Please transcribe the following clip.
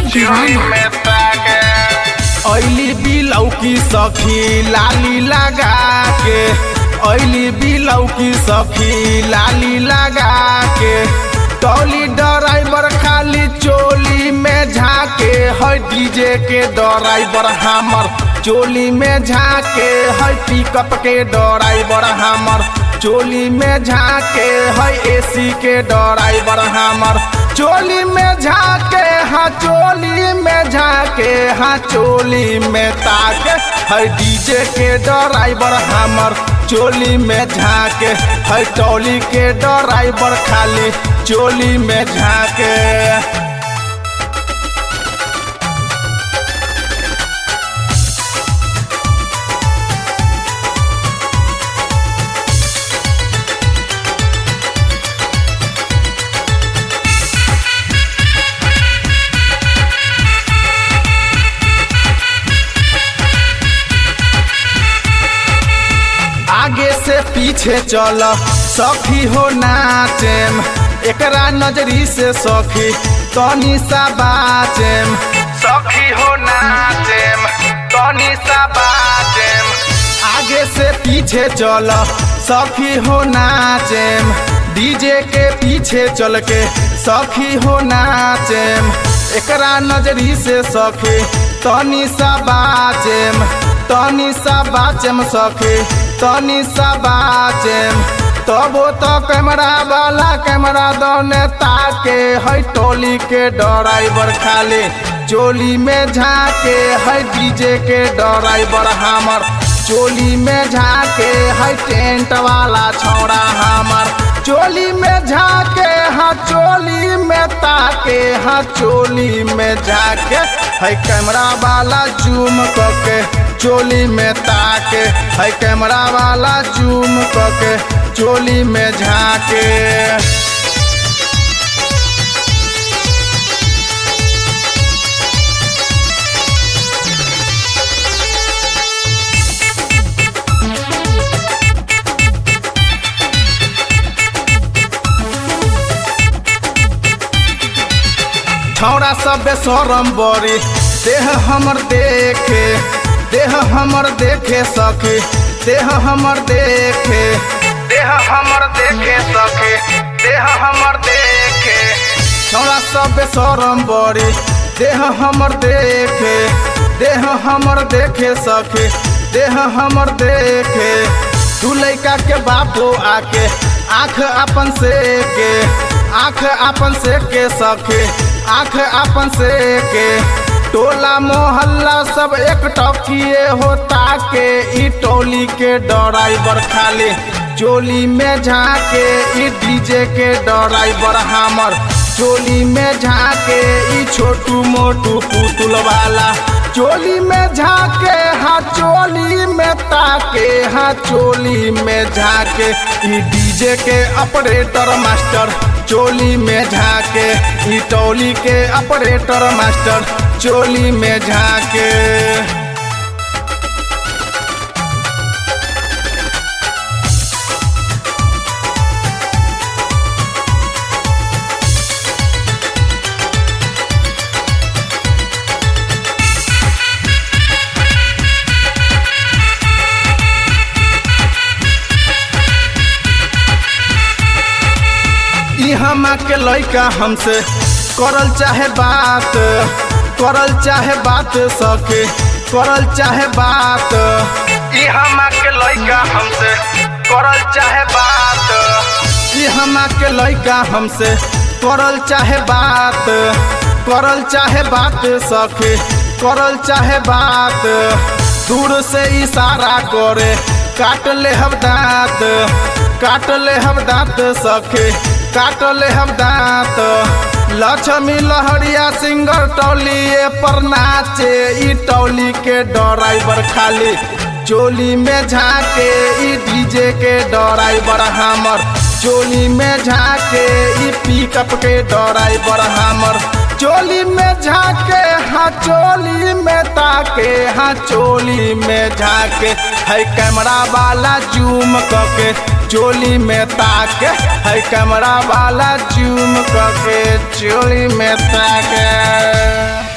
दीवाना ऐली बिलौकी सखी लाली लगा के ऐली बिलौकी सखी लाली लगा के टौली ड्राइवर खाली चोली में झाके है डीजे के ड्राइवर हमर चोली में झाके है पिकअप के ड्राइवर हमर चोली में झाके है एसी के ड्राइवर हमर चोली में झाके हाँ चोली में झाके हाँ चोली में ताके है डीजे के ड्राइवर हमर चोली में झाके है टोली के ड्राइवर खाली चोली में झाके आगे से पीछे चल सखी हो नाचेम एकरा नजरी से सखी तनी सा बाचेम सखी हो नाचेम तनी सा बाचेम आगे से पीछे चल सखी हो नाचेम डीजे के पीछे चल के सखी हो नाचेम एकरा नजरी से सखी तनी सा बाचेम तनी सा बाचेम सखी तनी सा बाचेम तबो तो कैमरा वाला कैमरा दोने ताके है टोली के ड्राइवर खाली चोली में झाके है डीजे के ड्राइवर हमर चोली में झाके है टेंट वाला छौड़ा हमर चोली में झाके हाँ चोली में ताके हाँ चोली में झाके है कैमरा वाला जूम करके चोली में ताके है कैमरा वाला जूम करके चोली में झाके छौड़ा सब बेसरम बड़ी देह हमर देखे देह हमर देखे सखे देह हमर देखे देह हमर देखे सखे देह हमर देखे छौड़ा सब बेसरम बड़ी देह हमर देखे देह हमर देखे सखे देह हमर देखे तू लैका के बापो आके आँख अपन से के आँख अपन से के सखे आँख अपन से के टोला मोहल्ला सब एक टकिए होता के ई टोली के ड्राइवर खाली चोली में झाके ई डीजे के ड्राइवर हमर चोली में झाके ई छोटू मोटू पुतुल वाला चोली में झाके हाँ चोली में ताके हाँ चोली में झाके ई डीजे के ऑपरेटर मास्टर चोली में झाके ई टोली के ऑपरेटर मास्टर चोली में झाके ई हमा के लइका हमसे करल चाहे बात करल चाहे बात सके करल चाहे बात ई हमा के लइका हमसे करल चाहे बात ई हमा के लइका हमसे करल चाहे बात करल चाहे बात सके करल चाहे बात दूर से इशारा करे काट ले हम दांत काट ले हम दांत सखे काट ले हम दांत लक्ष्मी लहरिया सिंगर टौलिए पर नाचे ई टौली के ड्राइवर खाली चोली में झाके ई डीजे के ड्राइवर हमर चोली में झाके ई पिकअप के ड्राइवर हमर चोली में झाके हाँ चोली में ताके हाँ चोली में झाके है कैमरा वाला जूम करके चोली में ताके है कैमरा वाला जूम करके चोली में ताके